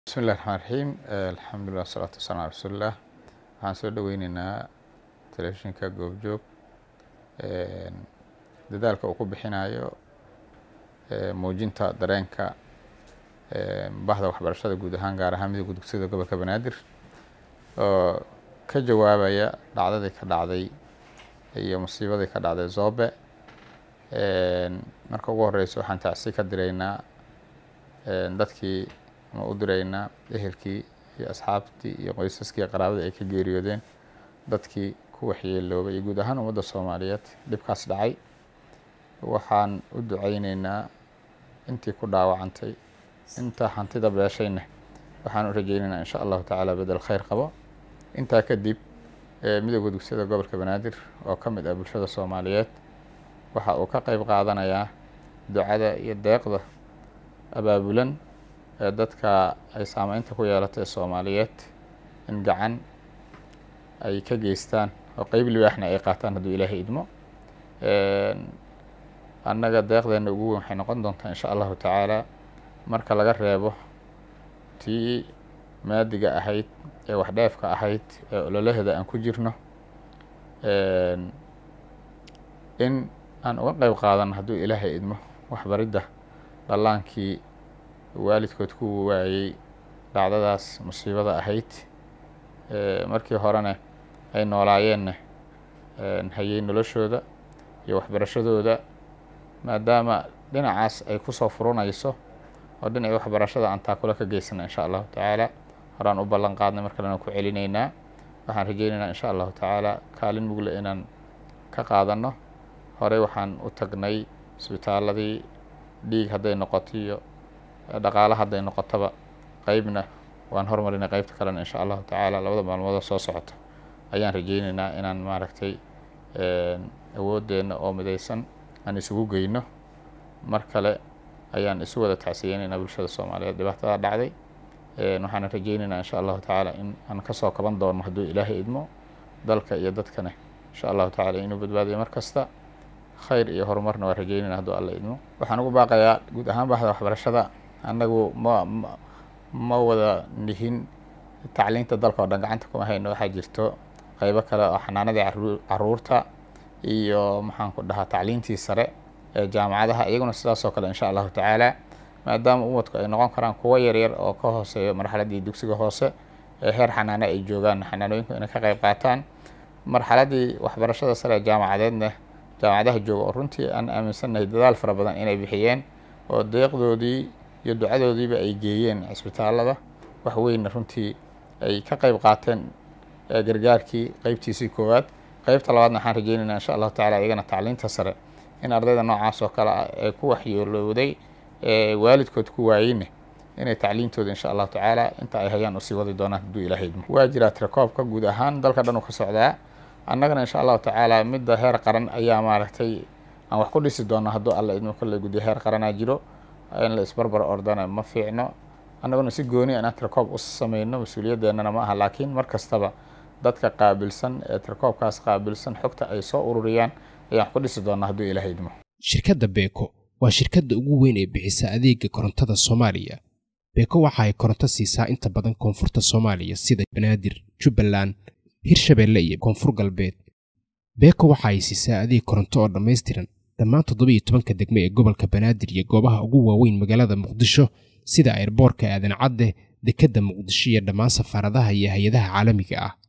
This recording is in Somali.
bismi illahi raxmaan raxiim alxamdulilah wasalaatu wasalam ala rasuulilah waxaan soo dhoweyneynaa telefishinka goobjoog dadaalka uu ku bixinayo muujinta dareenka bahda waxbarashada guud ahaan gaar ahaan midowga dugsiyada gobolka banaadir oo ka jawaabaya dhacdadii ka dhacday iyo musiibadii ka dhacday zoobe marka ugu horeysa waxaan tacsi ka direynaa dadkii ama u direynaa ehelkii iyo asxaabtii iyo qoysaskii qaraabadii ay ka geeriyoodeen dadkii ku waxyeeloobay iyo guud ahaan ummadda soomaaliyeed dhibkaas dhacay waxaan u duceyneynaa intii ku dhaawacantay inta hantida beeshayna waxaan u rajeyneynaa insha allahu tacaala bedel kheyr qabo intaa kadib midowda dugsiyada gobolka banaadir oo ka mid ah bulshada soomaaliyeed waxa uu ka qeyb qaadanayaa ducada iyo deeqda abaabulan ee dadka ay saameynta ku yeelatay soomaaliyeed in gacan ay ka geystaan oo qeyb libaaxna ay qaataan hadduu ilaahay idmo annaga deeqdeena ugu weyn waxay noqon doontaa insha allahu tacaala marka laga reebo tii maadiga ahayd ee waxdheefka ahayd ee ololaheeda aan ku jirno in aan uga qeyb qaadano hadduu ilaahay idmo waxbaridda dhallaankii waalidkood ku waayey dhacdadaas musiibada ahayd markii horena ay noolaayeenna hayay noloshooda iyo waxbarashadooda maadaama dhinacaas ay kusoo furanayso oo dhinacii waxbarashada aan taakula ka geysana insha allahu tacaala horaan u ballan qaadnay mar kalena ku celinaynaa waxaan rajeyneynaa insha allahu tacaala kaalin mugle inaan ka qaadano horey waxaan u tagnay isbitaaladii dhiig hadday noqoto iyo dhaqaala hadday noqotaba qeybna waan hormarinay qeybta kalena insha allahu tacaala labada maalmoodoo soo socota ayaan rajeyneynaa inaan maaragtay awoodeenna oo midaysan aan isugu geyno mar kale ayaan isu wada tacsiyeyneynaa bulshada soomaaliyeed dhibaatada dhacday waxaana rajeyneynaa insha allahu tacaala in aan kasoo kaban doono hadduu ilaahay idmo dalka iyo dadkana insha allahu tacaala inuu badbaadiyo mar kasta khayr iyo horumarna waa rajeynayna hadduu alla idmo waxaan ugu baaqayaa guud ahaan bahda waxbarashada annagu ma ma wada nihin tacliinta dalka oo dhan gacanta kuma hayno waxaa jirto qeybo kale oo xanaanadii caruurta iyo maxaan ku dhahaa tacliintii sare ee jaamacadaha iyaguna sidaasoo kale insha allahu tacaala maadaama umadku ay noqon karaan kuwo yaryar oo ka hooseeyo marxaladdii dugsiga hoose ee heer xanaano ay joogaan xanaanooyinku inay ka qeyb qaataan marxaladdii waxbarashada sare ee jaamacadeedna jaamacadaha jooga oo runtii aan aaminsannahay dadaal fara badan inay bixiyeen oo deeqdoodii iyo ducadoodiiba ay geeyeen cisbitaalada wax weynna runtii ay ka qeyb qaateen gargaarkii qeybtiisii koowaad qeybta labaadna waxaan rajeyneynaa insha allahu tacala iyagana tacliinta sare in ardayda noocaas oo kale ah ee ku waxyeelowday ee waalidkood ku waayeyna inay tacliintooda insha allahu tacaala inta ay hayaan usii wadi doonaan hadduu ilahay idmo waa jiraa tirakoobka guud ahaan dalka dhan uu ka socdaa annagana insha allahu tacaala midda heer qaran ayaa maaragtay aan wax ku dhisi doono hadduu alla idmo kolley guddiyo heer qaranaa jiro in la isbarbar ordana ma fiicno annaguna si gooni inaan tirkoob u sameyno mas-uuliyadeennana ma aha laakiin mar kastaba dadka qaabilsan ee tirkoobkaas qaabilsan xogta ay soo ururiyaan ayaan wax ku dhisi doonaa hadduu ilaahay idmo shirkadda beeko waa shirkadda ugu weyn ee bixisa adeega korontada soomaaliya beeko waxa ay koronto siisaa inta badan koonfurta soomaaliya sida banaadir jubbaland hirshabeelle iyo koonfur galbeed beeko waxa ay siisaa adeeg koronto oo dhammaystiran dhammaan toddoba iyo tobanka degme ee gobolka banaadir iyo goobaha ugu waaweyn magaalada muqdisho sida airboorka aadan cadde dekedda muqdisho iyo dhammaan safaaradaha iyo hay-adaha caalamiga ah